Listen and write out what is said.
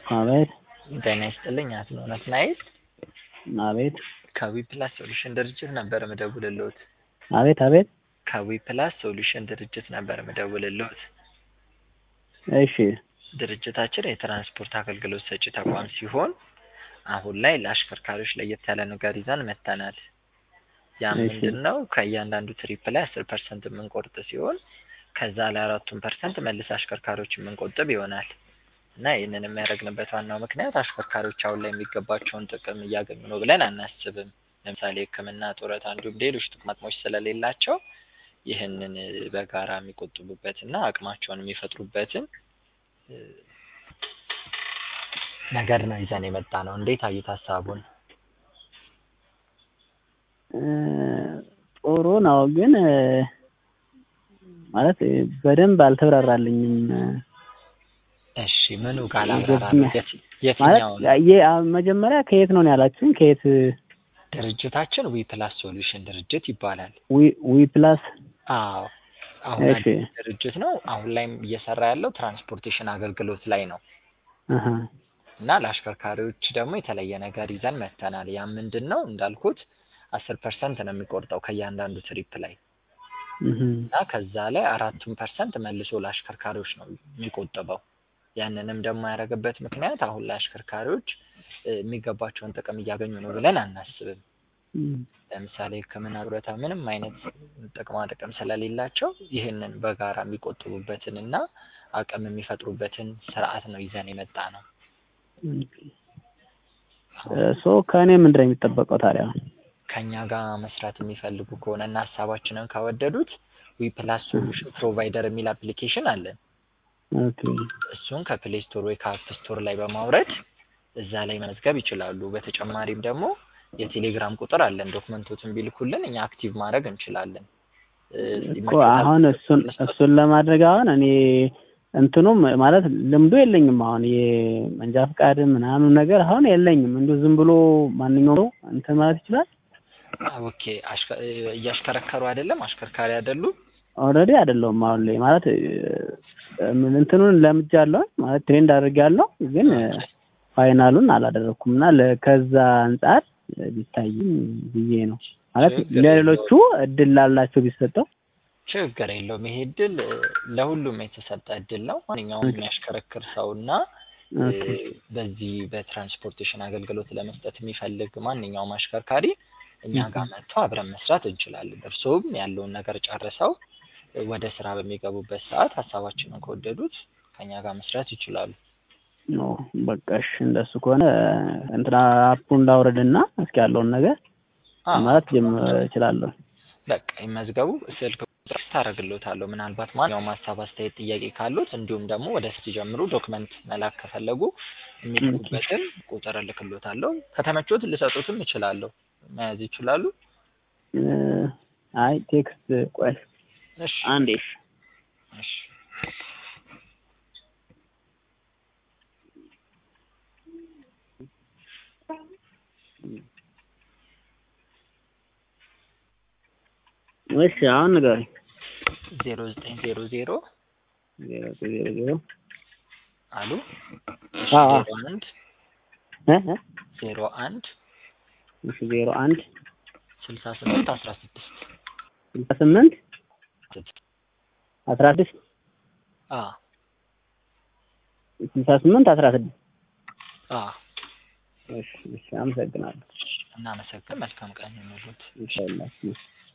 አቤት ጤና ይስጥልኝ አቶ ናትናኤል አቤት ከዊ ፕላስ ሶሉሽን ድርጅት ነበር ምደውልልዎት። አቤት አቤት ከዊ ፕላስ ሶሉሽን ድርጅት ነበር ምደውልልዎት። እሺ ድርጅታችን የትራንስፖርት አገልግሎት ሰጪ ተቋም ሲሆን አሁን ላይ ለአሽከርካሪዎች ለየት ያለ ነገር ይዘን መጥተናል። ያ እሺ። ምንድን ነው? ከእያንዳንዱ ትሪፕ ላይ አስር ፐርሰንት የምንቆርጥ ሲሆን ከዛ ላይ አራቱን ፐርሰንት መልስ አሽከርካሪዎች የምንቆጥብ ይሆናል እና ይህንን የሚያደርግንበት ዋናው ምክንያት አሽከርካሪዎች አሁን ላይ የሚገባቸውን ጥቅም እያገኙ ነው ብለን አናስብም። ለምሳሌ ሕክምና፣ ጡረታ እንዲሁም ሌሎች ጥቅማ ጥቅሞች ስለሌላቸው ይህንን በጋራ የሚቆጥቡበትና አቅማቸውን የሚፈጥሩበትን እ፣ ነገር ነው ይዘን የመጣ ነው። እንዴት አዩት ሀሳቡን? እ፣ ጥሩ ነው ግን እ፣ ማለት እ፣ በደንብ አልተብራራልኝም እ፣ እሺ ምኑ ጋር የትኛው- ላብራራ? የት- ማለት የትኛውን? የ- አ- መጀመሪያ ከየት ነው ያላችሁኝ? ከየት ድርጅታችን ዊ ፕላስ ሶሉሽን ድርጅት ይባላል። ዊ ዊ ፕላስ አዎ አሁን እሺ አዲስ ድርጅት ነው። አሁን ላይም እየሰራ ያለው ትራንስፖርቴሽን አገልግሎት ላይ ነው አሀ እና ለአሽከርካሪዎች ደግሞ የተለየ ነገር ይዘን መጥተናል። ያ ምንድን ነው እንዳልኩት አስር ፐርሰንት ነው የሚቆርጠው ከእያንዳንዱ ትሪፕ ላይ እህ እና ከዛ ላይ አራቱን ፐርሰንት መልሶ ለአሽከርካሪዎች ነው የሚቆጥበው። ያንንም ደግሞ ያደረገበት ምክንያት አሁን ላይ አሽከርካሪዎች እ፣ የሚገባቸውን ጥቅም እያገኙ ነው ብለን አናስብም። እም፣ ለምሳሌ ሕክምና፣ ጡረታ ምንም አይነት ጥቅማ ጥቅም ስለሌላቸው ይህንን በጋራ የሚቆጥቡበትን እና አቅም የሚፈጥሩበትን ስርዓት ነው ይዘን የመጣ ነው። እ፣ ሶ ከእኔ ምንድን ነው የሚጠበቀው ታዲያ? ከኛ ጋር መስራት የሚፈልጉ ከሆነ እና ሀሳባችንን ከወደዱት ዊ ፕላስ ሶሉሽን ፕሮቫይደር የሚል አፕሊኬሽን አለን። ኦኬ እሱን ከፕሌይ ስቶር ወይ ከአፕ ስቶር ላይ በማውረድ እዛ ላይ መመዝገብ ይችላሉ። በተጨማሪም ደግሞ የቴሌግራም ቁጥር አለን። ዶክመንቶችን ቢልኩልን እኛ አክቲቭ ማድረግ እንችላለን። እ፣ እኮ ይመቾታል? አሁን እሱን እሱን ለማድረግ አሁን እኔ እንትኑም ማለት ልምዱ የለኝም። አሁን የመንጃ ፈቃድ ምናምን ነገር አሁን የለኝም። እንዲሁ ዝም ብሎ ማንኛውም ሰው እንትን ማለት ይችላል። ኦኬ አሽከ- እ፣ እያሽከረከሩ አይደለም? አሽከርካሪ አይደሉም? ኦልሬዲ አይደለሁም አሁን ላይ ማለት እ፣ ምን እንትኑን ለምጃለሁ ማለት ትሬንድ አድርጌያለሁ፣ ግን እ፣ ፋይናሉን አላደረኩም እና ለ- ከዛ አንጻር ቢታይም ብዬ ነው ማለት ችግር ለሌሎቹ እድል ላላቸው ቢሰጠው ችግር የለውም። ይሄ እድል እ፣ ለሁሉም የተሰጠ እድል ነው። ማንኛውም የሚያሽከረክር ሰው እና እ፣ ኦኬ በዚህ በትራንስፖርቴሽን አገልግሎት ለመስጠት የሚፈልግ ማንኛውም አሽከርካሪ እኛ ጋር መጥቶ አብረን መስራት እንችላለን። እርስዎም ያለውን ነገር ጨርሰው እ፣ ወደ ስራ በሚገቡበት ሰዓት ሀሳባችንን ከወደዱት ከኛ ጋር መስራት ይችላሉ። ኖ በቃ እሺ፣ እንደሱ ከሆነ እንትና አፑን ላውረድና እስኪ ያለውን ነገር አዎ፣ ማለት ጀምር እችላለሁ። በቃ ይመዝገቡ። ስልክ ቁጥር ታደርግሎታለሁ። ምናልባት ማንኛውም ሀሳብ፣ አስተያየት፣ ጥያቄ ካሉት እንዲሁም ደግሞ ወደ ሲጀምሩ ዶክመንት መላክ ከፈለጉ የሚልኩበትን ቁጥር እልክሎታለሁ። ከተመቾት ልሰጡትም እችላለሁ። መያዝ ይችላሉ። እ፣ አይ ቴክስት ቆይ እሺ አንዴ እሺ እሺ እሺ አሁን ንገረኝ። ዜሮ ዘጠኝ ዜሮ ዜሮ ዜሮ ዜሮ ዜሮ አሉ እሺ አዎ። ዜሮ አንድ እ እ ዜሮ አንድ እሺ ዜሮ አንድ ስልሳ ስምንት አስራ ስድስት ስልሳ ስምንት አስራ ስድስት አ ስልሳ ስምንት አስራ ስድስት አ እሺ እሺ አመሰግናለሁ። እናመሰግን። መልካም ቀን ይሁንልዎት። ኢንሻአላህ